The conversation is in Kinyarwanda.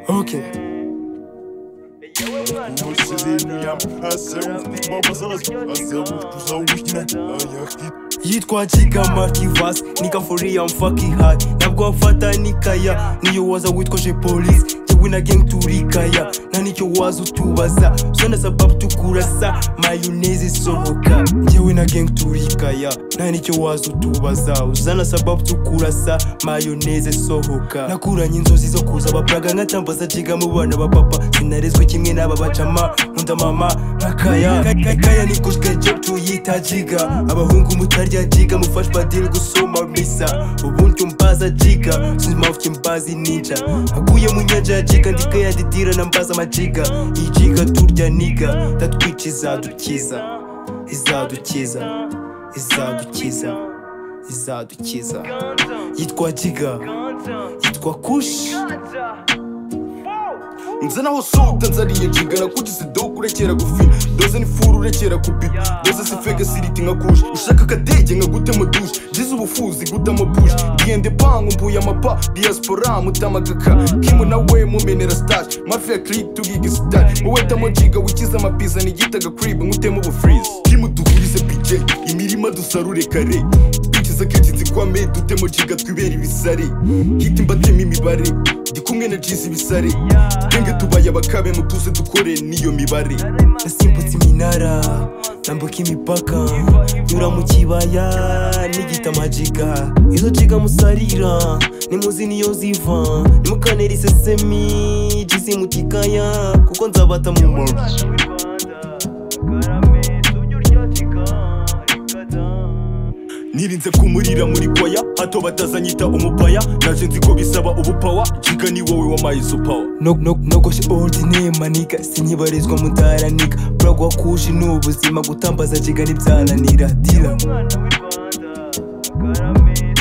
smoking. Podzieliłem haseł, baba zaraz haseł Załóż na jajach yitwakika marki vas nika for real, I'm fucking high nabwamfata nikaya niyo waza witwaje polisi jewe na gang turikaya nanicyo waza utubaza zona sababu tukurasa mayoneze sohoka jewe na gang turikaya nanicyo waza utubaza uzana sababu tukurasa mayoneze sohoka nakuranye inzozi zo kuza abapraga nkatambaza jiga mu bana ba papa sinarezwe kimwe n'aba bacama nkunda mama nkakaya Ka- kaya ni kushka job tuyita jiga abahungu mutarya jiga mufashwa padiri gusoma misa ubundi umbaza jiga sinzi impamvu ki mbazi ninja naguye mu nyanja ya jiga ndikayadidira na mbaza amajiga iyi jiga turya niga ndatwica izadukiza izadukiza izadukiza izadukiza yitwa jiga yitwa kushi nze naho suta nzariye njigana kuti sidoku urekera gufina doze ni furu urekera kubita doze si feke siriti nka kushi ushaka akadege nka gute mu dushe ngize ubufuzi gute mu bushe ngende pangu mbuye amapa diaspora mutamagaka kimu nawe mumenera stage mafia clip tugiga sitari wowe tamojiga wikiza amapiza nigitaga crib nkutemo ubufrize kimu dukurize bije imirima dusarure kare bikiza kiti nzikwame dutemo jiga twibera ibisare hiti mbatema imibare ndi kumwe na jizi ibisare twenge tubaye abakabe mutuze dukore n'iyo mibare nasimbutse iminara nambuka imipaka nyura mu kibaya n'igita amajiga izo jiga musarira nimuzi niyo ziva nimukanera isesemi jizi mu kikaya kuko nzabata mu mama nirinze kumurira muri kwaya hato batazanyita umupaya naje nzi ko bisaba ubupawa jiga ni wowe wampaye izo pawa no no nogoshe ordine manika sinkibarizwa mutaranika buragwa kushi ni ubuzima gutambaza jiga ntibyananira dira umwana w'i rwanda karame